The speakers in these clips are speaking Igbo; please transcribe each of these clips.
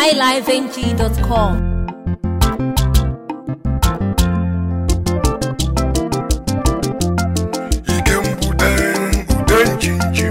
highlifeng.com. ike mbude ude njinjim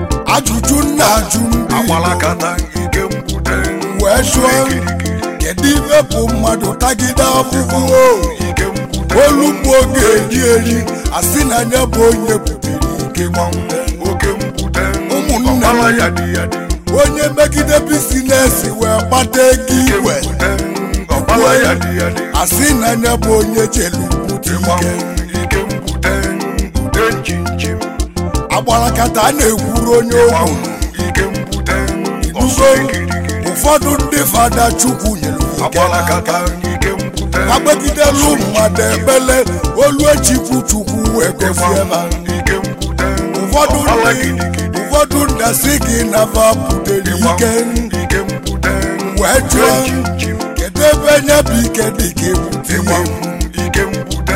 ajụjụ nna ajụ ndị agbalakata ike mbude wee jụọ kedu ife bụ mmadụ tagide afụfụ ike mbude olugbo ga-eri eri asị na anya bụ onye butere ike gbanwe oke mbude Ụmụnne m. ọgbala ya dị ya dị onye megide bizinesi wee kpata ego ike iwe mbude ọgbala ya dị ya dị asị na anya bụ onye jelu bute gbanwe ike ike mbude ude njinjim agbarakata a na-ekwuru onye ogwu gbanwe ike mbude Inugo ọsọ ikirikiri ụfọdụ ndị fada chukwu nyere ike agbalakata ike mbude agbagidelu mmadụ ekpele olu echikwu chukwu wee gozie ma ike mbude ụfọdụ ọgbala ndị gidigidi ụfọdụ ndị asị gị nafa butere ike ike mbude wee jụọ njinjim kedu ebe nye bụ ike dị ka ebute ịgba ihe ike mbude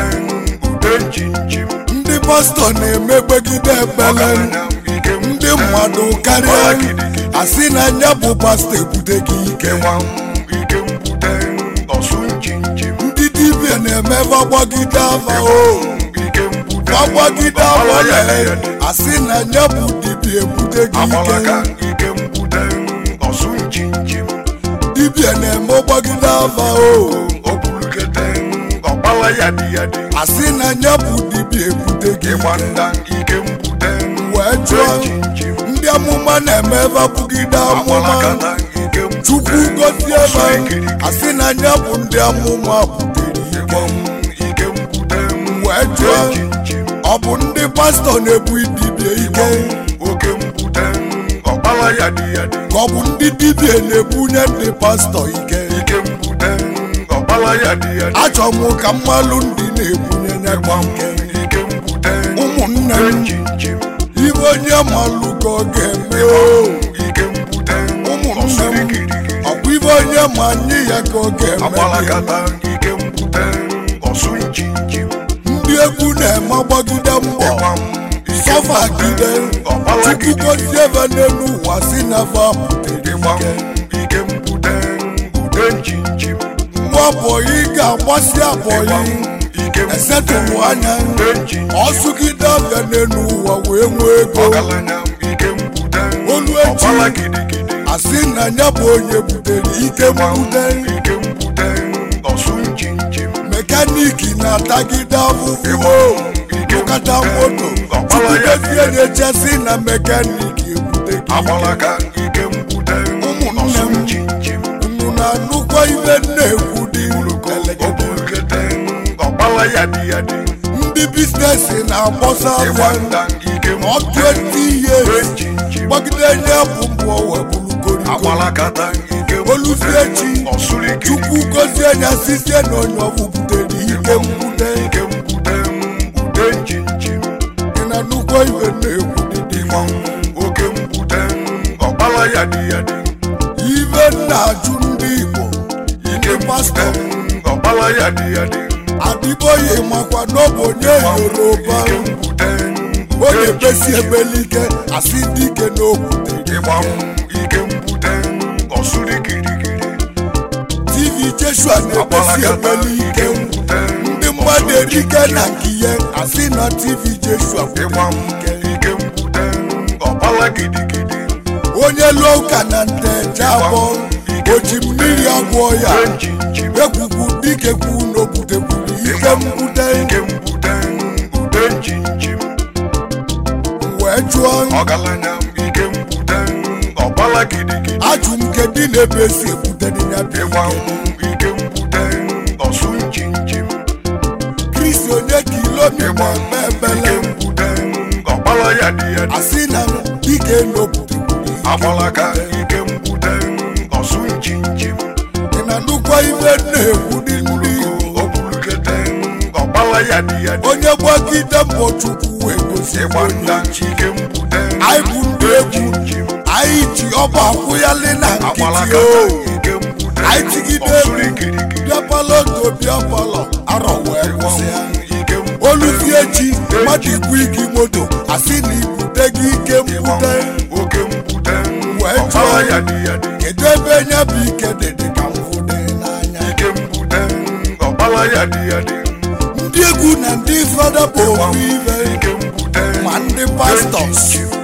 ude njinjim ndị pastọ na-emegbegide ekpele ike ndị mmadụ karịa asị na nya bụ pastọ ebute gị ike ịgba ike mbude ọsụ njinjim ndị dibịa na-eme gbagide afa o ike mbude gbagide afa lee asị na nya bụ dibịa ebute gị agbalaka ike ike mbude ọsụ njinjim dibịa na-eme gbagide afa o obulugete ọgbala ya dị ya dị asị na nya bụ dibịa ebute gị ịgba ike nda ike mbude wee jụọ njinjim ndị amụma na-eme bapụgide amụma agbalakata ike mbude chukwu gozie ọsọ ebe ikirikiri asị na nya bụ ndị amụma butere ike ike mbude wee jụọ njinjim ọ bụ ndị pastọ na-ebu dibịa ike oke mbude ọgbala ya dị ya dị ka ọ bụ ndị dibịa na-ebunye ndị pastọ ike ike mbude ọgbala ya dị ya dị achọ m ka mmalụ ndị na-ebunye ya gba ike ike mbude ụmụnne m njinjim ibe onye malụ ka ọ ga-eme o ike mbude ụmụnne m ọsụrikirikiri ọkwa ibe onye ma nye ya ka ọ ga-eme agbalakata ike mbude ọsụ njinjim ndị egwu na-eme gbagide mbọ ịgba m ike sọfagide ọgbala chukwu gidigidi gozie ebe n'elu ụwa si na fa butere ịgba m ike ike mbude ude njinjim nwa bọyị ga-agbasi ịgba abọyị m ike mbude esetụrụ anya ude njinjim ọsụgide abịa n'elu ụwa wee nwee ego ọgaranya ike mbude Olu echi. ọgbala gidigidi asị na ya bụ onye butere ike mbude ike mbude ọsụ njinjim mekaniki na-atagide afụfụ ike kata moto ọgbala ya dị chukwudezie na-echesi na mekaniki ebute gị agbalaka ike mbude Ụmụnne ọsụ m. njinjim unu na-anụkwa ibe nna-ekwu dị elegede obulugete ọgbala ya dị ya dị ndị bizinesi na-agbọsa ịgba afịa nda ike ma ọ mbude 20 ude years njinjim gbagide nye bụ mbụ webulugorigo agbalakata ike oluzie echi ọsụrikiri chukwu gozie nya sizie na onye ọbụ butere ike mbude ike mbude ude njinjim ị na-anụkwa ibe na-ekwu dị ịgba oke mbude ọgbala ya dị ya dị ibe na-ajụ ndị igbo ike ndị pastọ mbude ọgbala ya dị ya dị adịbọghị makwa n'ọbụ onye yoruba ike mbude ọ na-ekpesi ebelike asị ndị ike n'okwute ịgba ike mbude ọsụrikirikiri tv jeshua na-ekpesi ebelike ndị mmadụ erike na nke ihe asị na tv jeshua ịgba ike mbude ọgbala gidigidi onye lụọ ụka na nteje abụọ oji mmiri agwọ ya ude njinjim ekwukwu dike kwu n'obutekwuru ike mbude ike mbude ude njinjim wee jụọ ọgaranya ike mbude ọgbala gidigidi ajụ m kedu na-ebe esi ebute dị ya bụ ịgba ike ike mbude ọsụ njinjim kristi onye kilomita eme ebele ike mbude ọgbala ya dị ya dị asị na dike n'obutekwuru ike agbalaka ike mbude ọsụ njinjim ị na nnukwu ibe na-ekwu dị ndị Igbo. obulugete ọgbala ya dị ya dị onye gbagide mbọ chukwu wee gosi ịgba onye nda ike mbude anyị bụ ndị egwu njinjim anyị ji ọba akwụyalị na nkịtị agbalaka o ike mbude anyị tigide egwu ọsụrikirikiri bịa palọ to bịa palọ arọ wee kwụsị ya ike mbude oluzie chi mmadụ ikwu igi moto asị na ibute gị ike mbude oke mbude Wee ọgbala jụọ. ya dị ya dị kedu ebe nye bụ ike dị dị ka mfụdị n'anya ike mbute ọkpala ya dị ya dị ndị egwu na ndị fada bụ ofu ibe ike mbute ma ndị pastọs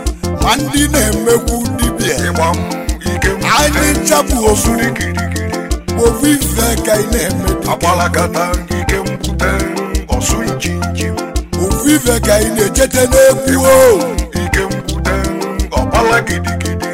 ma ndị na-emekwu dibịa ịgba m ike mbute anyị nchapụ ofu kirikiri ofu ife ka ị na-eme dị akpalakata ike mbute ọsụ njinji ofu ife ka ị na-echete n'egwu o ike mbute ọkpala gidigidi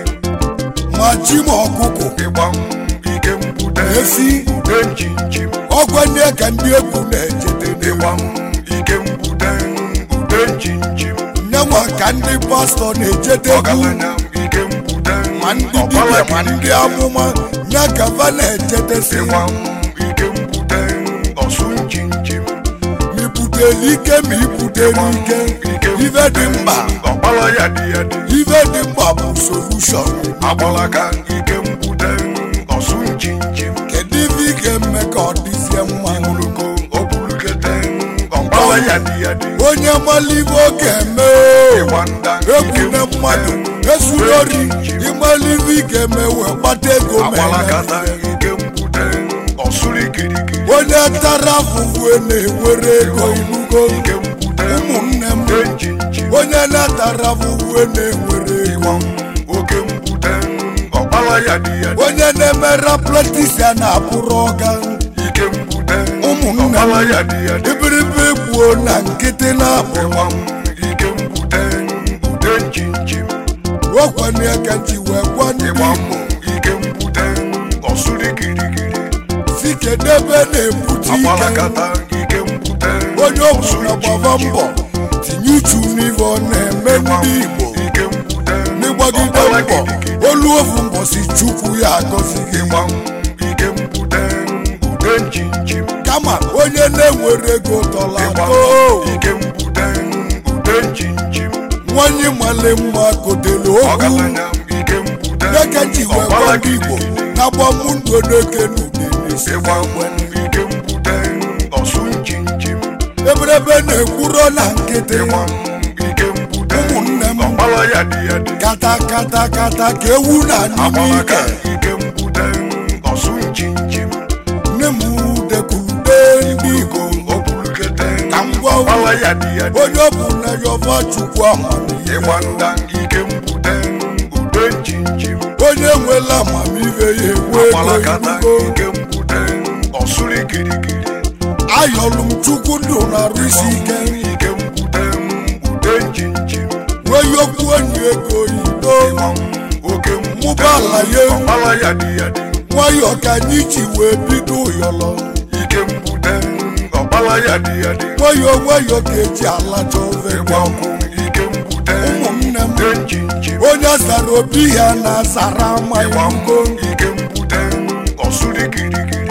ma ji ma ọkụkụ ịgba m ike mbute Efi. ude njinji ọgwa ndị ka ndị egwu na-echete n'egwu ịgba m ike mbute ude njinji nyenwa ka ndị pastọ na-echete egwu ọgaranya ike mbute ma ndị dibịa ma ndị amụma ya ka va na-echetesi ịgba m ike mbute ọsụ njinji ma ibuteli ike ma ibuteli ike ife dị mkpa ọkpala ya dị ya dị ife dị mkpa bụ solushọn agbalaka ike mbute ọsụ njinji kedu ife ị ga-eme ka ọ dịzie mma ogologo obulukete ọkpala ya dị ya dị onye malibe ọ ga-eme o. ịgba nda egwune mmadụ esulori ịmalibe ị ga-eme wee gbata ego ma agbalakata eme. ike mbute ọsụrụ kirikiri onye tara afụfụ na-enwere ego ilugo ike mbute ụmụnne m ude njinji onye na-atara afụfụ na-enwere ego ịgba m oke mbute ọkpala ya dị ya dị onye na-emere pletis ya na-abụrụ ọga ike mbute ụmụnne ọkpala m ya dị ya dị ibiribe gbuo na nkịtị na-abụ ịgba m ike mbute ude njinji okwanye ka ji wee gwa ndị ịgba m Igbo ike mbute ọsụrụ kirikiri si kedebe na-ebute ike agbalakata ike mbute onye ọbụla gbaba mbọ tinye uchu n'ife ọ na-eme ndị Igbo ike mbute n'ịgbagide mbọ olu ofu mbọsi chukwu ya agọzi gị ịgba m ike mbute ude njinji kama onye na-enwere ego tọla ịgba atọ m ike mbute ude njinji nwanyị male mma kotelu okwu ọgaranya ike mbute deke ji wee gwa ọkpala ndị Igbo gidigidi na-agba mụ ndụ n'eke n'udenesi ịgba m ike mbute ọsụ njinji eberebe na-ekwuro na nkịtị ịgba m ike mbute Ụmụnne m. ọkpala ya dị ya dị kata kata kata ka ewu na n'ime agbalaka ike ike mbute ọsụ njinji nne m dekwurude ndị Igbo obulukete ka m gwa unu, ọkpala ya dị ya dị onye ọ bụ na yọva chukwu amamihe ịgba nda ike mbute ude njinji onye nwela amamihe ya enwe ego agbalakata irugo ike mbute ọsụrụ kirikiri ayọlụ m chukwu ndụ na-arụ isi ike ike mbute ude njinji nwee okwu onye ego oyibo ịgba m oke Mụba ala ya ewu. ọkpala ya dị ya dị nwayọ ka anyị ji wee bido ụyọlọ ike mbute ọkpala ya dị ya dị nwayọ nwayọ ka eji alacha ofe ịgba ọkụ ike mbute ụmụnne m ude njinji onye zara obi ya na-azara ịgba amaghị m ngo ike mbute ọsụrụ kirikiri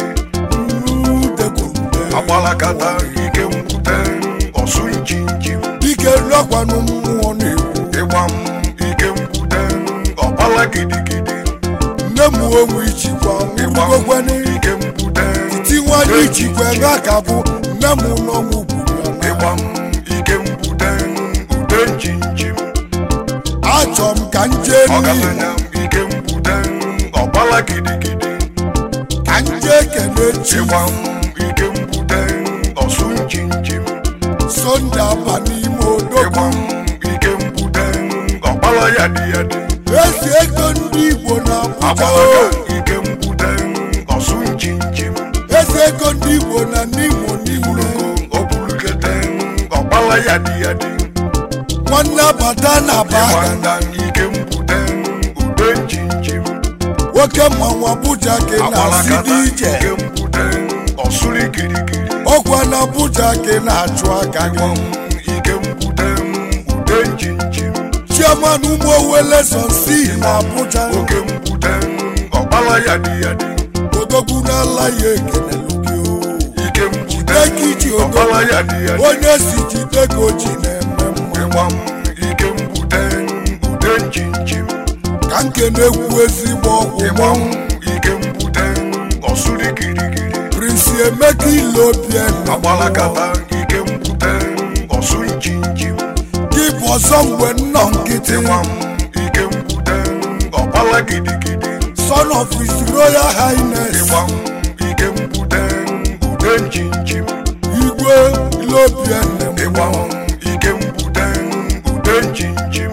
dekwurude agbalakata ike mbute ọsụ njinji dike lọkwanụ mmụọ na-ekwu ịgba m ike mbute ọkpala gidigidi nne m onwe ijikwa ịgba m nwurugokweni ike mbute tiwanye ijikwa ebe a ka bụ nne m n'ọnwụ gburu ya na ịgba m ike mbute ude njinji achọ m ka m jee n'ihi ọgaranya ike mbute ọkpala gidigidi ka m jee kene chi ịgba m ike mbute ọsụ njinji sonde aba n'ime ịgba odogwu m ike mbute ọkpala ya dị ya dị ezi ego ndị igbo na-abụja agbalaka o ike mbute ọsụ njinji ezi ego ndị igbo na n'imo niile o bulukete ọkpala ya dị ya dị nwanne abata na ịgba aba nda ike mbute ude njinji nwoke mmanwụ abụja gị na-asị agbalakata dị ije ike mbute ọsụrụ kirikiri ọkwa na abụja gị na-achụ aka ịgba gị m ike mbute ude njinji chiaman ụmụ owele sonsi na abụja oke mbute ọkpala ya dị ya dị odogwu n'ala ya ekelelu gị o ike mbute Dịka iji odogwu ọkpala ya dị ya dị onye si jide ka o ji na-eme mma ịgba m ike mbute ude njinji ka nke na-ekwu ezigbo ọgwụ ịgba m mmanwụ ike mbute ọsụrụ kirikiri prinsi emeka ile obiena agbalakata ike mbute ọsụ njinji gị bụ ọzọ mgbe nnọ nkịtị ịgba m ike mbute ọkpala gidigidi son of his royal highness ịgba m ike mbute ude njinjim igwe ilobiene ịgba m ike mbute ude njinjim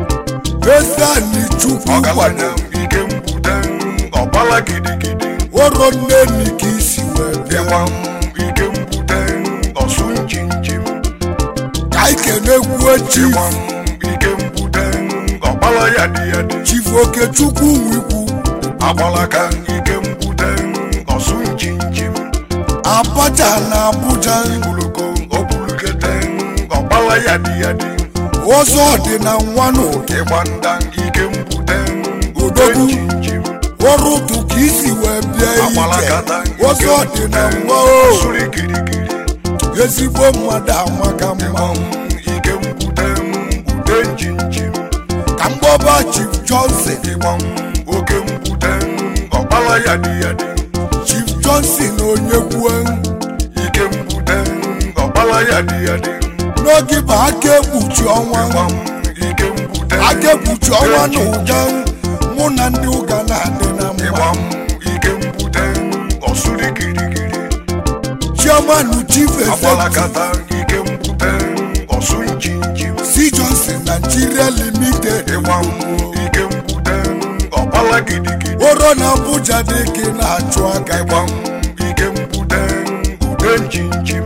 ezani chukwu ọgaranya kwado m ike mbute ọgbala gidigidi oro nneni ka isi wee bịa ịgba m ike mbute ọsụ njinjim ka ikenekwu chief ịgba m ike mbute ọgbala ya dị ya dị chief okechukwu nwikwu agbalaka ike mbute ọsụ njinjim abacha na abuja buloko obulukete ọgbala ya dị ya dị ọzọ dị na nwanụ ịgba nda ike mbute Odogwu. njinjim ọrụ ụtụ ka isi wee bịa ije agbalakata ọzọ dị na nwa o suri kirikiri ezigbo mmadụ amaka mma ịgba m ike mbute ude njinjim ka mgbọba chief johnson ịgba m oke mbute ọgbala ya dị ya dị chief johnson onye kwue ike mbute ọgbala ya dị ya dị n'oge bụ aka ekpuchi ọnwa ịgba m ike mbute aka ekpuchi ọnwa na ụga mụ na ndị ụga na-adị na ịgba mma m ike mbute ọsuri kirikiri chairman chief executive agbalakata ike mbute ọsụ njinjim c johnson nigeria limited ịgba m ike mbute ọgbala gidigidi oro na abuja dị ka ị na-achụ aka ịgba m ike mbute ude njinjim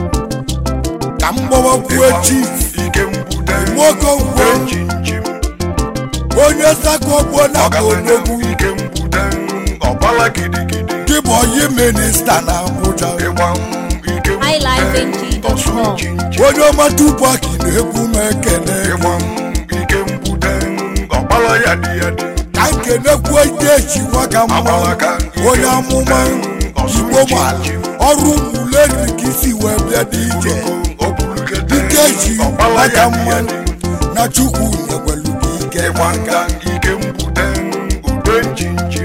ka mgbawakwue ịgba m chief ike mbute nwoke ude ngwo njinjim onye sakogbo na ọgaranya odogwu ike mbute ọgbala gidigidi gị bụ onye minista na abuja ịgba m ike mbute highlifeng.com. ọsụ njinjim onye ọma tupaki na-ekwu m ekene ịgba m ike mbute ọgbala ya dị ya dị ka nkenekwuo ike eji nwaka mma agbalaka onye amụma igbo gbara ọrụ mmuleri ka isi wee bịa dị ije ike eji nwaka mma na chukwu nyekwelu gị ike ịgba nga ike mbute ude njinjim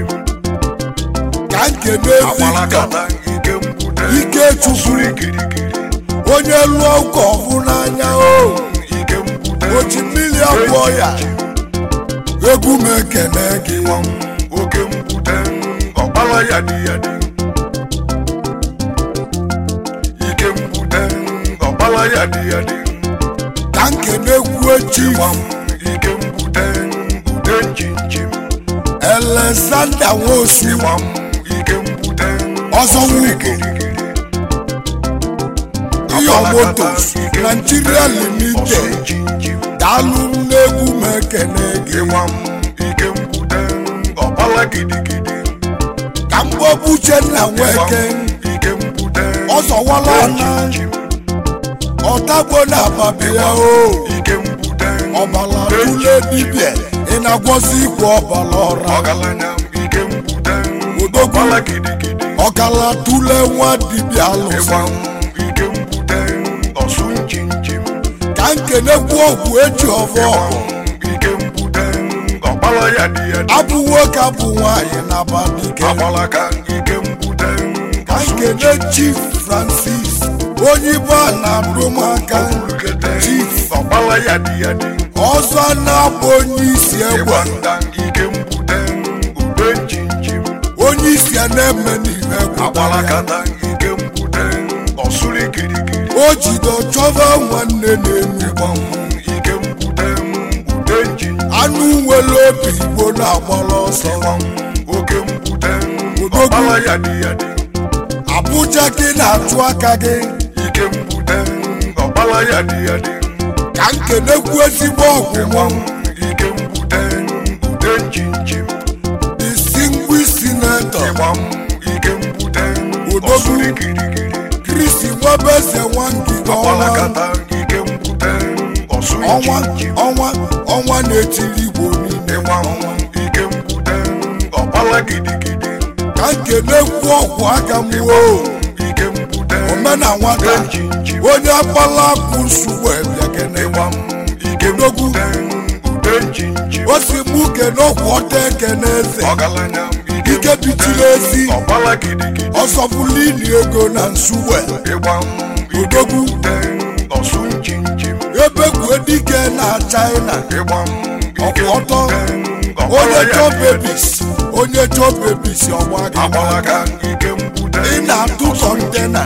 ka nkene Victor agbalakata ike mbute Ike Chukwu. ọsụrụ kirikiri onye lụọ ụka ọhụ n'anya o ike mbute oji mmiri abụọ ya egwu m ekene gị ịgba m oke mbute ọgbala ya dị ya dị ike mbute ọgbala ya dị ya dị ka nkenekwuo chief ịgba m ike mbute ude njinjim Alexander Nwosu ịgba m ike mbute Ọzọ ọsụrụ Nwugo. kirikiri Iyo Motos Nigeria Limited daalụ n'egwu m ekene gị ịgba m ike mbute ọgbala gidigidi ka mgbọbụ Uchenna ịgba Nweke m ike mbute Ọzọwala na njinjim ọtagbo na ababịa o ike mbute ọbala tụle dibịa ị na-agwọzi ikwu ọbala ọra ọgaranya m ike mbute Odogwu. ọgbala gidigidi ọkala tụle nwa dibịa alụsị ịgba m ike mbute ọsụ njinjim ka nkenekwu ọgwụ eji ọfọ ịgba ọgụ m ike mbute ọgbala ya dị ya dị abụ nwoke abụ nwaanyị na abadike agbalaka ike mbute ka ọsụ nkene chief francis onye ibe a na-adụmaka njikete chief ọgbala ya dị ya dị ọzọ na-abụ onye isi egbe ịgba nda ike mbute ude njinjim onye isi a na-eme n'ihe egwu agbalakata ike mbute ọsụrụ kirikiri o jide chọba nwanne n'elu ịgba m ike mbute ude njinjim anụ nwere obi igbo na-agbara ọsọ ịgba m oke mbute Odogwu. ọgbala ya dị ya dị abụja gị na-achụ aka gị ike mbute ọgbala ya dị ya dị ka nkenekwu ezigbo ọgwụ ịgba m ike mbute ude njinjim distinguished senator ịgba m ike mbute Odogwu. ọsụrụ kirikiri Chris Nwebeze Nwangige ọnwa ọgbalakata ike mbute ọsụrụ ọnwa njinjim ọnwa ọnwa na-etiri igbo niile ịgba m ike mbute ọgbala gidigidi ka nkenekwu ọgwụ aka m woo ike mbute omena nwata ude njinjim onye akpala akụ nsogbu ebiakene ịgba m ike Odogwu. mbute ude njinjim o si mụ kene ọgwụ ọta ekene eze ọgaranya m Ike bichiri ezi. ọgbala gidigidi ọsọfulini ego na nsogbu ịgba m ike Odogwu. mbute ọsụ njinjim ebekwe dike na china ịgba m ike ọkwụ ọtọ mbute ọgbala onye ya chọ dị ya dị. bebis onye chọọ bebisi ọgba gị agbalaga ike mgbute ị na-atụ kọntena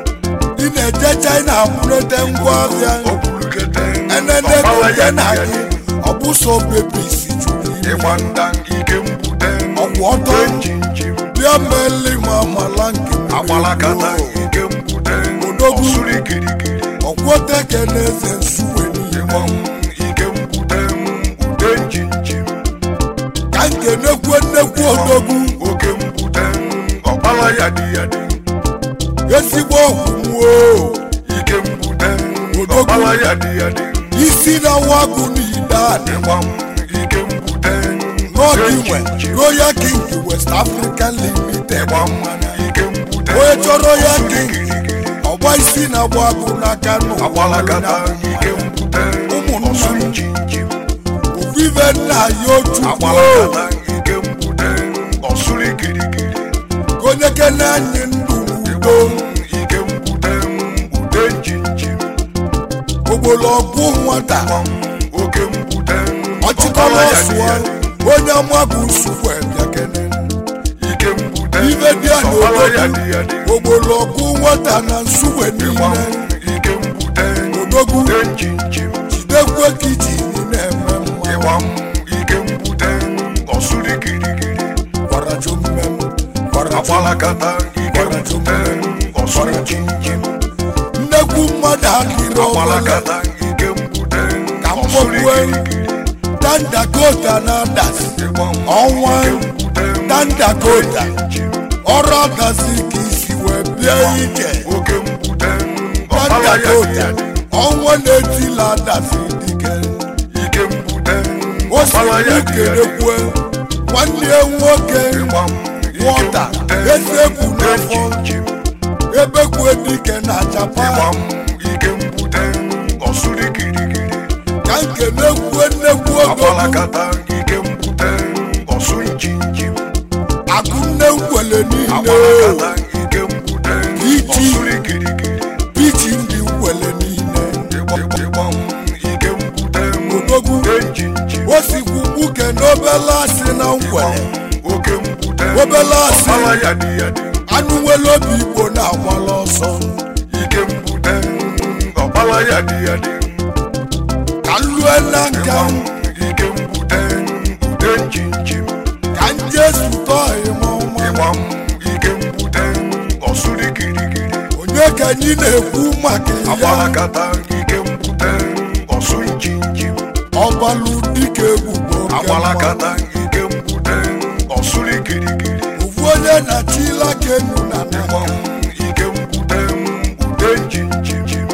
ị na-eje china bụrete ngwa ahịa okwulukete enene kọntena gị ọ bụ so bebisi juru ime ịgba nda ike mgbute ọkwụ ọtọ njinjim bịa meli ma amala nke mmiri agbalakata gboo. ike mgbute Odogwu. ọsụrụ kirikiri ọkwọteke na eze nsuwe niile ịgba ike mgbute mgbute njinjim ka nkenekwu nnekwu odogwu oke mgbute ọkpala ya dị ya dị ezigbo ọgwụ nwuo ike mgbute Odogwu. ọkpala ya dị ya dị isi na wagụ n'ide anị ịgba ike mgbute n'ọdịnwe njinjim royal king west african limited ịgba ike mgbute onye chọrọ ya ọsụrụ king kirikiri ọgba isi na agba agụ n'aka agbalakata ike n'ụwa mgbute Ụmụnna m. ọsụrụ njinjim ofufe nna ya otu agbalakata ike mgbute ọsụrụ kirikiri onye kene anyị ndụ n'udo ike mgbute mgbute njinjim ogbologwu nwata oke mgbute ọchịkọrọ ọkpala ya dị ọsụọ ya dị. onye amabụ nsukwu ebịa kene ike mgbute ife dị a ọkpala ya dị ya dị. n'obodo ogbologwu nwata na nsukwe Ịgba niile ike mgbute Odogwu. mgbute njinjim jidekwe kichin na-eme mma ịgba ike mgbute ọsụrụ kirikiri gwara jommem gwara Jom- agbalakata ike mgbute ọsụrụ njinjim nnekwu mmadụ adịrị ọbụla agbalakata ike mgbute Ka m ọsụrụ kpọkwue. kirikiri dandakota na adasi ịgba ọnwa ike mgbute dandakota njinjim ọrụ adasi ka isi wee bịa ije oke mgbute ọkpala ya dị ya dandakota dị. ọnwa na-etila adasi dike ike mgbute o si ọkpala ya dị ya dị. kerekwe nwanne ya nwoke Ịgba ike nwọta mgbute eze ekwu n'afọ njinjim ebekwe dike na ịgba japan ike mgbute ọsụrụ kirikiri ka nkenekwu nnekwu ogogo agbalakata ike mgbute ọsụ njinjim akụnne nkwele niile agbalakata ike mgbute Iji. ọsụrụ kirikiri pichi ndị nkwele niile ịgba ịgba ike mgbute Odogwu. mgbute njinjim o sikwu mbuke n'obele asị na nkwele oke mgbute Obele asị. ọkpala ya dị ya dị anụ nwere obi igbo na-agbala ọsọ ike mgbute ọkpala ya dị ya dị ka nlue na nka ike mgbute mgbute njinjim ka nje zụtọ ịmọma ịgba ike mgbute ọsụrụ kirikiri onye ka anyị na-ekwu maka ya agbalakata ike mgbute ọsụ njinjim ọbalụ dike egbugbo oke mma. agbalakata ike mgbute ọsụrụ kirikiri ofu onye na-achila ka enu na ịgba naka ike mgbute mgbute njinjim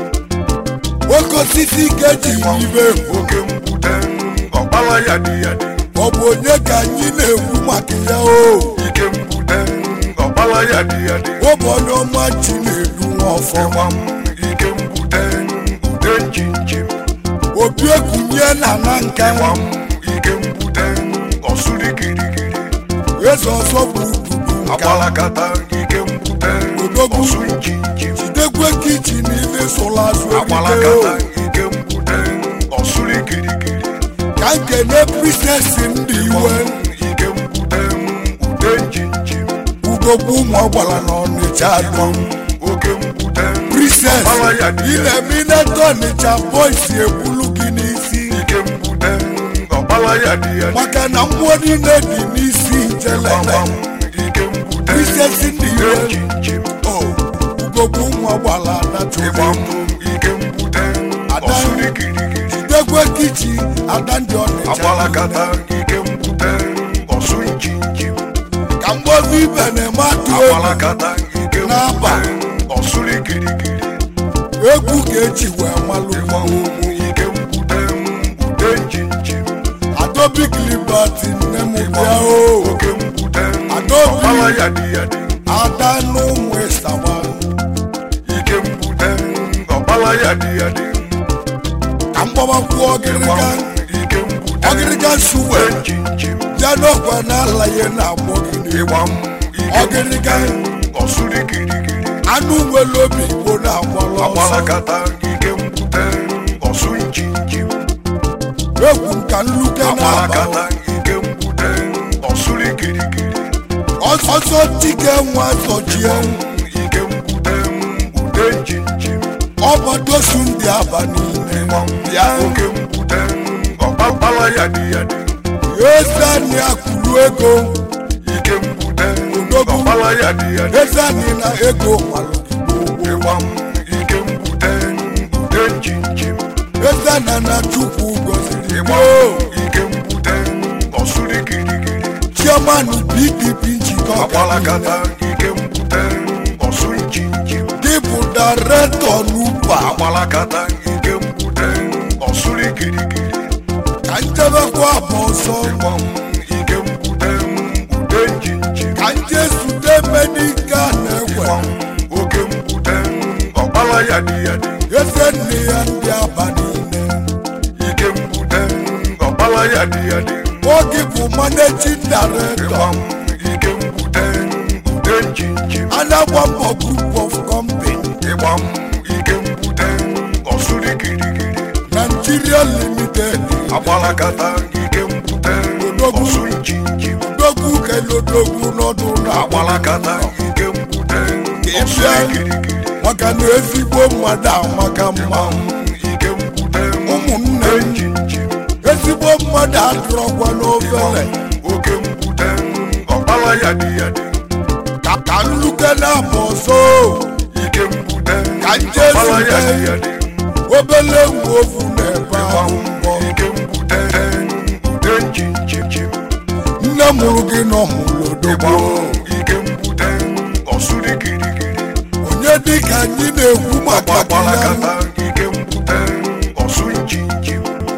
oke osisi ka eji ibe egwu oke mgbute ọkpala ya dị ya dị ọ bụ onye ka anyị na-ekwu maka ya o ike mgbute ọkpala ya dị ya dị ụbọdụ ọma chi na-edu nwa ọfọ ịgba ike mgbute mgbute njinjim obi ekunye na na nka ịgba ike mgbute ọsụrụ kirikiri eze ọzọ bụ ududu nka agbalakata ike mgbute Odogwu. ọsụ njinjim jidekwe kichin ife sụrụ azụ ebite agbalakata o ike mgbute ọsụrụ kirikiri ka nkene prisesi ndị iwe ike mgbute mgbute njinjim udogbu ụmụ ọgbara na ọnịcha dum oke mgbute prises ọkpala ya dị ị ya dị na-eme ineta ọnịcha boisi ebulu gị n'isi ike mgbute ọkpala ya dị ya dị maka na mmụọ niile dị n'isi njelele gbamgbam ike mgbute prisesi ndị mgbute iwe njinjim o udogbu ụmụ ọgbara adachụrụ ịgbam ike mgbute Ada. ọsụrụ kirikiri jidekwe kichin ada ndị ọnịcha agbalakata ike mgbute ọsụ njinjim ka mgbozi ibe na-eme atụ egwu agbalakata ike N'aba. mgbute ọsụrụ kirikiri egwu ga-eji wee malụ ịgbam ike mgbute mgbute njinjim adobik liberty nne m bịa o oke mgbute Adaobi. ọkpala ya dị ya dị ada n'ụmụ ịsawa ike mgbute ọkpala ya dị ya dị ka mgbabakwuo ọgịrịga ịgbam ike mgbute ọgịrịga suwe njinjim bịa n'ọkwa n'ala ya na-agbọ gị n'egwu ịgbam ike ọgịrịga ọsụrụ kirikiri anụ nwere obi igbo na-agbala ọsọ agbalakata ike mgbute ọsụ njinjim egwu m ka nluke na-aba agbalakata ike mgbute ọsụrụ kirikiri ọsọ dike nwa zọchie ike mgbute mgbute njinji ọbadosu ndị aba niile bịa oke mgbute ọkpakpala ya dị ya dị ezani akụrụ ego ike mgbute Odogwu. ọkpala ya dị ya dị ezani na ego malụgbo ịgba m ike mgbute mgbute njinji ezana na chukwu gọziri ịgba gboo m ike mgbute ọsụrụ kirikiri chairman pdp njikọ agbalagata ike mgbute ọsụ njinji dị bụ directọ n'ụba agbalagata ike mgbute ọsụrụ kirikiri ka njebekwa abụ ọzọ ịgba m ike mgbute mgbute njinji ka nje zute medika na-egwe ịgba m oke mgbute ọkpala ya dị ya dị eze nne ya ndị aba niile ike mgbute ọkpala ya dị ya dị oge bụ managing director ịgba m ike mgbute mgbute njinji anagba mbọ group of company ịgba m ike mgbute ọsụrụ kirikiri nigeria limited agbalagata ike mgbute Odogwu. ọsụ njinji dogwu kelodogwu n'ọdụ na agbalagata ike mgbute ọsụ ịbịa kirikiri maka na ezigbo mmadụ amaka mma ike mgbute ụmụnne m njinji ezigbo mmadụ adụrọkwa n'ofere oke mgbute ọkpala ya dị ya dị ka ka nluke na-abụ ọzọ ike mgbute Ka nje ọkpala ya zute. dị ya dị obele nwa ofu na-ebe ahụ mbọ ike mgbute mgbute njinji nne mụrụ gị nọ mụrụ ịgba odogwu ike mgbute ọsụrụ kirikiri onye dịka anyị na-ekwu maka gị ya agbalagata ike mgbute ọsụ njinji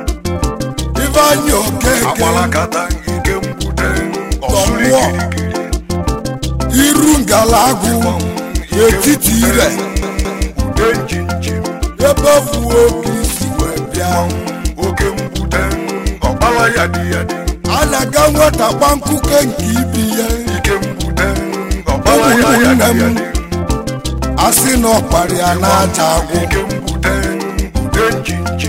ifeanyị okeke agbalagata ike mgbute ọsụrụ Tọmụọ. kirikiri iru ngalagụ n'etiti ire mgbute njinji ebe fuo oke isi wee bịa oke mgbute ọkpala ya dị ya dị a na-aga nweta gbankuke nke ibi ya ike mgbute ọkpala ya ya ụmụnne dị ya m dị asị na ọkpara ya na-aja agwụ ike mgbute mgbute njinji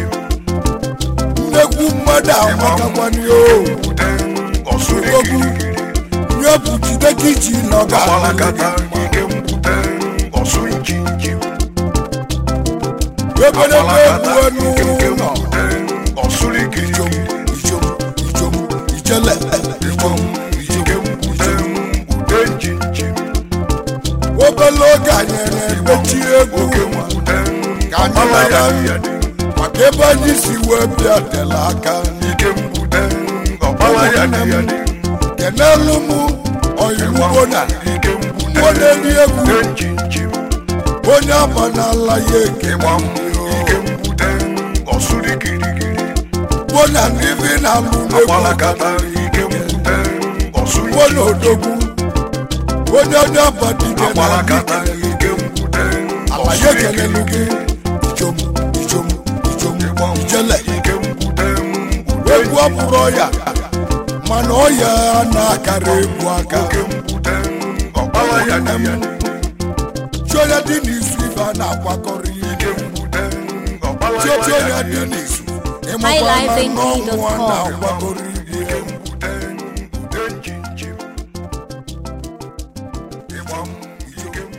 nnekwu mmadụ amakakwanye o mgbute ọsụrụ Odogwu. kirikiri nye bụ jide ka iji nọ agbalagata ga ike mgbute ọsụ njinji ebelebe agbalagata egwu ike nke n'ụlọ mgbute ọsụrụ kirikiri ijom ijom ijele ijom ike mgbute mgbute njinji obele oge anyị na-emechi egwu oke mgbute Ka anyị ọkpala ya mara. dị ya dị maka ebe anyị si wee bịa tele aka ike mgbute ọkpala ya dị ya dị kenelu m oyirugbo na ike mgbute Nwa na-eri egwu. mgbute njinji onye abanala ya eke ịgba m ike mgbute ọsụrụ kirikiri gbo na ndị bi na-alụ n'egwu agbalagata ike mgbute ọsụrụ gbo na odogwu onye onye abadike na agbalagata ike mgbute alaye ọsụrụ kelelu kirikiri gị ijom ijom ijom ịgba m ijele ike mgbute mgbute egwu abụrụ ọya mana ọya na-akara egwu aka oke mgbute ọkpala ya dị ya dị chionya dị n'izu ife a na-akwakọrọ ihe ike mgbute ọkpala chionya ya dị dị ya dị n'izu ịmakwa na n'ọnwụ a highlifeng.com. na-akwakọrọ